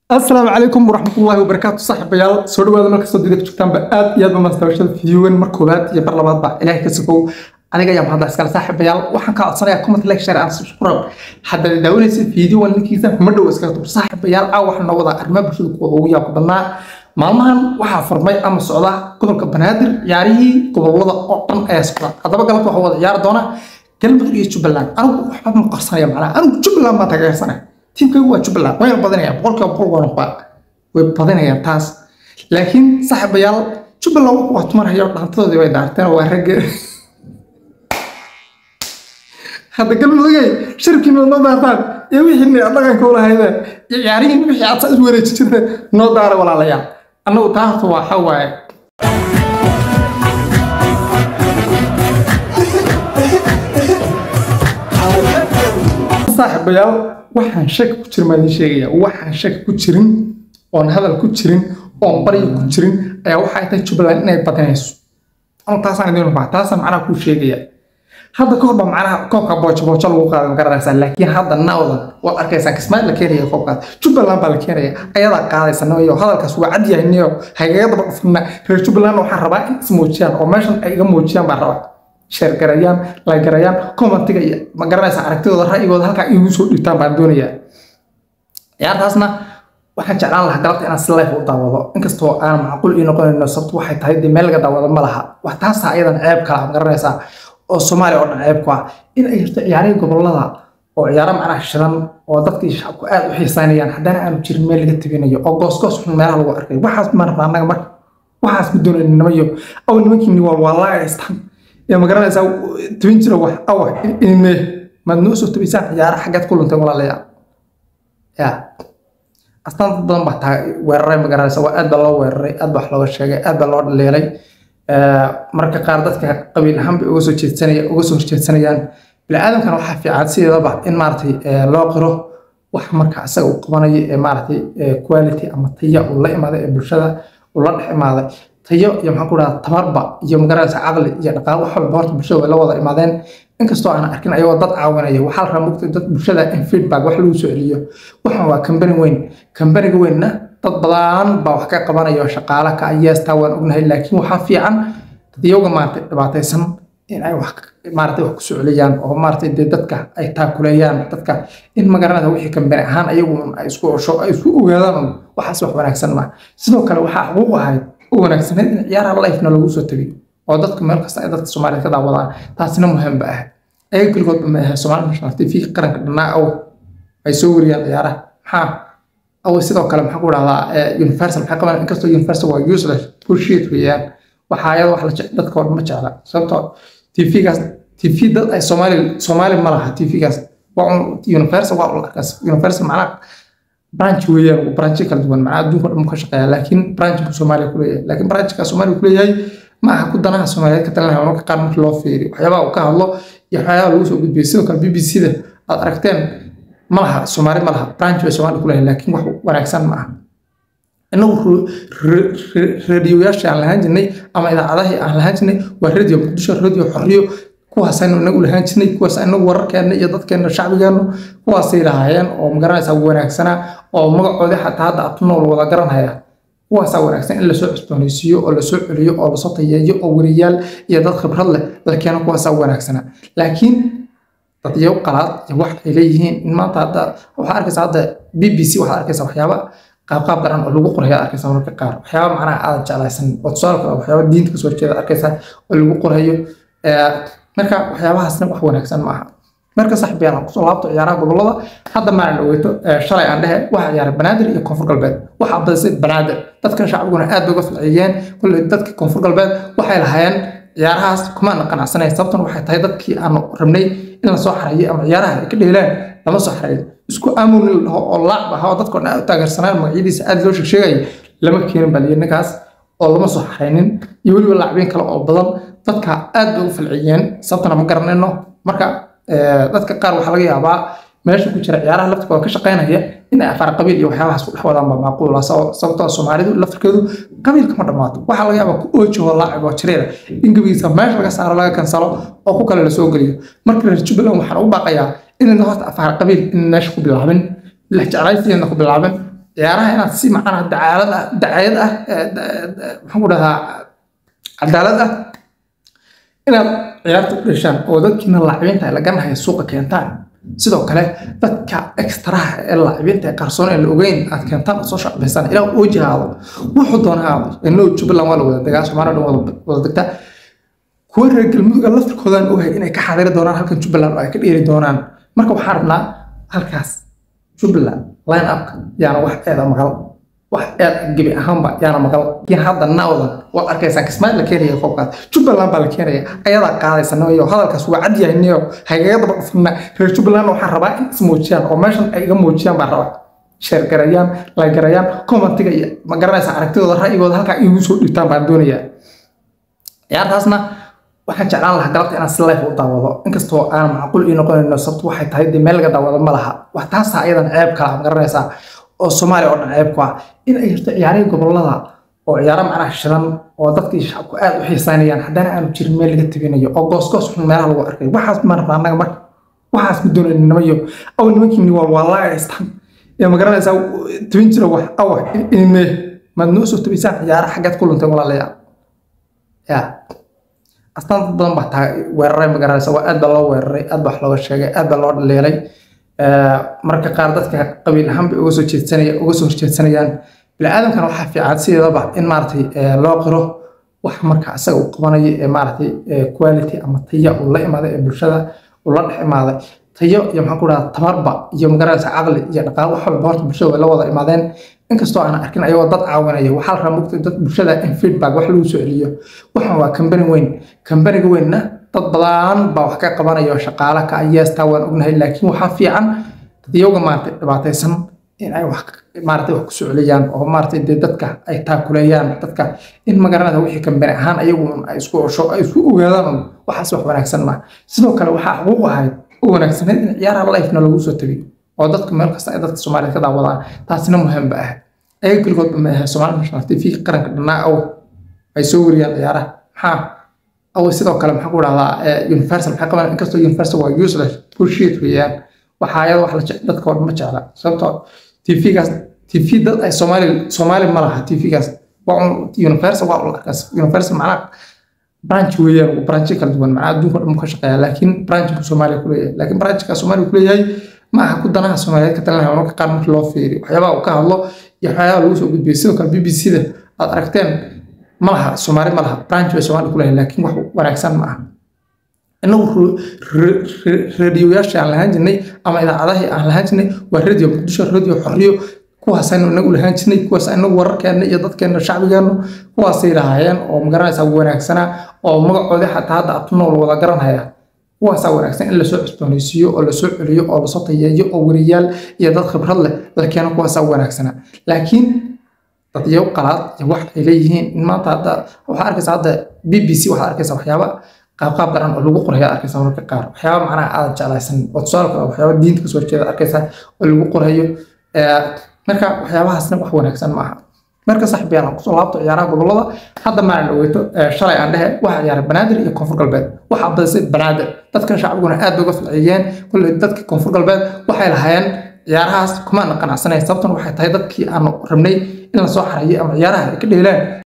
asalaamu calaykum waraxmatullaahi wabarakaatu saaxiibayaal soo dhawaada markastoo dida ku jirtaanba aad iyo aad ba mastaawashada fiidiyoogan mar koowaad iyo bar labaadba ilaahay ka sokow aniga ayaa mahadda iskale saaxiibayaal waxaan kaa codsanayaa comment like share and subscribe haddaad daawanaysa fiidiyowan linkiisa ma dhow iskaga tub saaxiibayaal aa waxaa noo wadaa arrimaha bulshada kuwa ugu yaabka badnaa maalmahan waxaa furmay ama socda gobolka banaadir ciyaarihii gobolada oo dhan ayaa socda haddaba galabta waxaa wada ciyaari doona galmudug iyo jubbaland anigu waxba ma qarsanaya macnaha anigu jubbaland baan taageersanaya tiimkaygu waa jubbaland wayna badanayaan boqolkiiba boqol waa noqdaa way badanayaan taas laakiin saaxiibayaal jubbaland wuxuu waa tumarhayo dhaantadoodii way daarteen waa ragga hadda galmudugay sharabkii noo noo daartaan iyo wixii dhaqanka u lahaydeen iyo ciyaarihiin wixii aad saa isu wareeji jirteen noo daara walaalayaal annagu taa horta waa waxa waaye saaxiibayaal waxaan shaki ku jirin baan idiin sheegaya waxaan shaki ku jirin oon hadal ku jirin oon baryo ku jirin ayaa waxay tahay jubbaland inay badinayso anu taasaan idiin rubaa taasaan macnaha kuu sheegaya hadda ka horba macnaha koobka boojo boojo lagu qaaday magaranaysaa laakiin hadda nawdan waad arkaysaa kismaail la keenaya koobkaas jubbaland baa la keenaya ayadaa qaadaysa niyo hadalkaas waa cad yahay niyo hagaga daba dhufna reer jubbaland waxaan rabaa in is muujiyaan oo meeshan ay iga muujiyaan baan rabaa sheergarayaan lagarayaan commentiga iyo ma garanaysa aragtidooda ra'yigooda halkaa igu soo dhigtaan baan doonayaa ciyaartaasna waxaan jeclaan lahaa galabta inaan si life u daawado inkastoo aan macquul ii noqonayno sababtu waxay tahay dee meel laga daawado ma laha wax taasa ayadan ceeb kala ma garanaysaa oo soomaaliya oo dhan ceeb ku ah in ay jirto ciyaarihii gobolada oo ciyaaro macnaha shidan oo dadkii shacabku aad u xiisaynayaan haddana aanu jirin meel laga tabinayo oo goosgoos xun meelaha lagu arkay waxaas ma rabna annaga marka waxaas ma doonayno nimayo aw nimankiini waa waa laa haystaan yaa magaranaysaa tabin jira wax awa inme maad noo soo tabaysaan ciyaara xaggeed ku luntay walaalayaal ya astaan dad badan baa taa weeraray magaranaysa waa aad baa loo weeraray aad baa wax looga sheegay aad baa loo dhaleelay marka qaar dadka qabiil ahaan bay uga soo jeedsanaya uga soo horjeedsanayaan biniaadamkana waxaa fiican sideedaba in maaragtay loo qiro wax marka isaga uu qabanayo ee maaragtay quality ama taya uu la imaaday ee bulshada uu la dhex imaaday tayo iyo maxaan ku dhahaa tamarba iyo magaranaysa caqli iyo dhaqaale wax walba horta bulshada way la wada imaadeen inkastoo aan arkin ayagoo dad caawinaya waxaa la rabaa mugta dad bulshada in feedback wax lagu soo celiyo waxan waa kambani weyn kambaniga weynna dad badan baa wax ka qabanaya oo shaqaale ka yeestaa waan ognahay laakiin waxaa fiican dadyoga maaragtay dhibaataysan in ay wax maaragtay wax kusoo celiyaan oo maaragtay dee dadka ay taakuleeyaan dadka in magaranaysa wixii kambani ahaan ayagu ay isku osho ay isku ogaadaan waxaas wax wanaagsan ma sidoo kale waxaa xuquuq ahayd u wanaagsaneyd in ciyaaraha lifena lagu soo tagiyo oo dadka meel kasta ay dadka soomaaliya ka daawadaan taasina muhiim ba ah ayaga keligoodba ma ahe somaali national tv qaranka dhannaa aw ay soo wariyaan ciyaaraha maxaa aw sidoo kale maxaa ku dhahdaa universal maxay qaban inkastoo universal waa useless bullshit weeyaan waxaa ayada wax la jecel dadka oo dhan ma jecla sababtoo tvgaas tv dad ay soomaali soomaali ma laha tvgaas waa un universal waa un arkaas universal macnaha branch weeyaan branchi kala duwan macnaha adduunka dhan ka shaqeeya laakiin branch buu soomaaliya kuleeyahay laakiin branchka soomaaliya kuleeyahay ma aha ku danaha soomaaliyeed ka talinaya marka qaar markii loo fiiriyo waxyaabaha uu ka hadlo iyo waxyaabaha lagu soo gudbiyay sidoo kale b b c da aad aragteen ma laha soomaali ma laha branch bay soomaaliya kuleeyahay laakiin wax wanaagsan ma aha inagu radiyoyaashii aan lahaan jirnay ama idaacadahii aan lahaan jirnay waa radio muqdisho radio xorriyo kuwaasaynu inagu lahaan jirnay kuwaas inagu wararkeenna iyo dadkeenna shacbigeennu kuwaasay lahaayeen oo magaranaysaa wanaagsanaa oo magacoodii xataa hadda abtunool wada garanhaya kuwaasaa wanaagsan in lasoo cusboonaysiiyo oo lasoo celiyo oo lasoo tayeeyo oo weriyaal iyo dad khibrad leh la keeno kuwaasaa wanaagsanaa laakiin dadyo qalaad iyo wax ay leeyihiin in maanta hadda waxaa arkaysa hadda b b c waxaad arkaysa waxyaaba qaabqaab daran oo lagu qorayo arkaysa mararka qaar waxyaaba macnaha aadan jeclaysan oo tusaale kale waxyaaba diinta kasoo horjeeda arkaysa oo lagu qorayo marka waxyaabahaasna wax wanaagsan ma aha marka saxbiyaan aan kusoo laabto ciyaaraha gobolada hadda maalan dhaweyto shalay aan dhehe waxaa ciyaaray banaadir iyo koonfur galbeed waxaa badisay banaadir dadka shacbiguna aad bay uga falciyeen kolley dadka koonfur galbeed waxay lahaayeen ciyaarahaas kumaana qanacsanayn sababtan waxay tahay dadkii aanu rabnay in lasoo xarayo ama ciyaaraha ay ka dheelaan lama soo xarayo isku aamun la dhaho oo laacb ah oo dadkoo dhan aad u taageersanaan magacyadiisa aad loo sheegsheegaya lama keenin baliyo ninkaas oo lama soo xaraynin iyo weliba laacbiin kale oo badan dadka aad bay ugu falciyeen sababtana ma garanayno marka dadka qaar waxaa laga yaabaa meesha ku jira ciyaaraha laftirkooda ka shaqaynaya in ay afaar qabiil iyo waxyaabahaas ku dhex wadaan baa macquula sababtoo soomaalidu laftirkeedu qabiilka ma dhammaato waxaa laga yaabaa ku oojihoo laacib oo jireera in gebigiisa meesha laga saaro laga kansalo oo ku kale lasoo geliyo marka reer jubbaland waxaan u baaqayaa inayna horta afaar qabiil in meesha ku bilaabin la jeclaysiina ku bilaabin ciyaaraha inaad si macnaha dacaalad ah dacayad ah maxaan ku dhahaa cadaalad ah inaad ciyaarta u dhashaan oo dadkiina laacibiinta ay laganahay suuqa keentaan sidoo kale dadka extraha ee laacibiinta ee qarsoon ee la ogeyn aad keentaan oo soo shacbaysaan ilaa uu jihaado wuxuu doona haado inoo jubbaland waa la wada degaa soomaaliya dhan wada degtaa kuwa reer galmudugga laftirkoodaan ogahay inay ka xadiri doonaan halkan jubbaland oo ay ka dheeri doonaan marka waxaan rabnaa halkaas jubbaland line upka yaana wax eeda maqal wax eed gebi ahaanba yaana maqal laakiin hadda nawdan waad arkaysaan kismaail la keenaya koobkaas jubbaland baa la keenaya ayadaa qaadaysa niyo hadalkaas waa cad yahay niyo hagaga daba dhufna reer jubbaland waxaan rabaa in is muujiyaan oo meeshan ay iga muujiyaan baan rabaa sheer garayaan lagarayaan commentiga iyo ma garanaysa aragtidooda ra'yigooda halkaa igu soo dhigtaan baan doonayaa ciyaartaasna waxaan jeclaan lahaa galabta inaan si life u daawado inkastoo aan macquul ii noqonayno sababto waxay tahay dee meel laga daawado ma laha wax taasa ayadan ceeb kala ma garanaysaa oo soomaaliya oo dhan ceeb ku ah in ay jirto ciyaarihii gobolada oo ciyaaro macnaha shidan oo dadkii shacabku aad u xiisaynayaan haddana aanu jirin meel laga tabinayo oo goosgoos xun meelaha lagu arkay waxaas ma rabna annaga marka waxaas ma doonayna nimayo aw nimankiini waa waa laa haystaan ee ma garanaysaa tabin jira wax awa inime maad noo soo tabaysaan ciyaaro xaggeed ku luntay walaalayaal yaa astaan dad badan baa taa weeraray ma garanaysa waa aad baa loo weeraray aad baa wax looga sheegay aad baa loo dhaleelay marka qaar dadka qabiil ahaan bay uga soo jeedsanaya uga soo horjeedsanayaan biniaadamkana waxaa fiican sideedaba in maaragtay loo qiro wax marka isaga uu qabanayo ee maaragtay quality ama taya uu la imaaday ee bulshada uu la dhex imaaday tayo iyo maxaan ku dhahaa tabarba iyo magaranaysa caqli iyo dhaqaale wax walba horta bulshada way la wada imaadeen inkastoo aan arkin ayagoo dad caawinaya waxaa la rabaa mugta dad bulshada in feedback wax lagu soo celiyo waxan waa kambani weyn kambaniga weynna dad badan baa wax ka qabanaya oo shaqaale ka yeestaa waan ognahay laakiin waxaa fiican dadyoga maaragtay dhibaataysan in ay wax maaragtay wax kusoo celiyaan oo maaragtay dee dadka ay taakuleeyaan dadka in magaranada wixii kambani ahaan ayagu ay isku osho ay isku ogaadaan waxaas wax wanaagsan ma sidoo kale waxaa xuquuq ahayd u wanaagsaneyd in ciyaaraha lifena lagu soo tabiyo oo dadka meel kasta ay dadka soomaaliya ka daawadaan taasina muhiim ba ah ayaga keligoodba ma ahe somaali national tv qaranka dhannaa aw ay soo wariyaan ciyaaraha maxaa aw sidoo kale maxaa ku dhahdaa universal maxay qabaan inkastoo universal waa useless bullshit weeyaan waxaa ayada wax la jecel dadka oo dhan ma jecla sababtoo tvgaas tv dad ay soomaali soomaali ma laha tvgaas waa un universal waa un arkaas universal macnaha branch weeyaan branchi kala duwan macnaha adduunka dhan ka shaqeeya laakiin branch buu soomaaliya kuleeyahay laakiin branchka soomaaliya kuleeyahay ma aha ku danaha soomaaliyeed ka talinaya marka qaar markii loo fiiriyo waxyaabaha uu ka hadlo iyo waxyaabaha lagu soo gudbiyay sidoo kale b b c da aad aragteen ma laha soomaali ma laha branch bay soomaaliya kuleeyahay laakiin wax wanaagsan ma aha inagu radioyaasha aan lahaan jirnay ama idaacadahii aan lahaan jirnay waa radio muqdisho radio xorriyo kuwaasaynu inagu lahaan jirnay kuwaas inagu wararkeena iyo dadkeena shacbigeenu kuwaasay lahaayeen oo magaranaysaa wanaagsanaa oo magacoodii xataa hadda abtunool wada garanhaya kuwaasaa wanaagsan in lasoo cusboonaysiiyo oo lasoo celiyo oo lasoo tayeeyo oo weriyaal iyo dad khibrad leh la keeno kuwaasaa wanaagsanaa laakiin dadyo qalaad iyo wax ay leeyihiin in maanta hadda waxaa arkaysa hadda b b c waxaad arkaysa waxyaaba qaabqaab daran oo lagu qorayo arkaysa mararka qaar waxyaaba macnaha aadan jeclaysan oo tusaale kale waxyaaba diinta kasoo horjeeda arkaysa oo lagu qorayo marka waxyaabahaasna wax wanaagsan ma aha marka saxbiyaan aan kusoo laabto ciyaaraha gobolada hadda maalin dhaweyto shalay aan dhehe waxaa ciyaaray banaadir iyo koonfur galbeed waxaa badisay banaadir dadkan shacbiguna aad bay uga falciyeen kolley dadka koonfur galbeed waxay lahaayeen ciyaarahaas kumaana qanacsanayn sababtan waxay tahay dadkii aanu rabnay in lasoo xarayo ama ciyaaraha ay ka dheelaan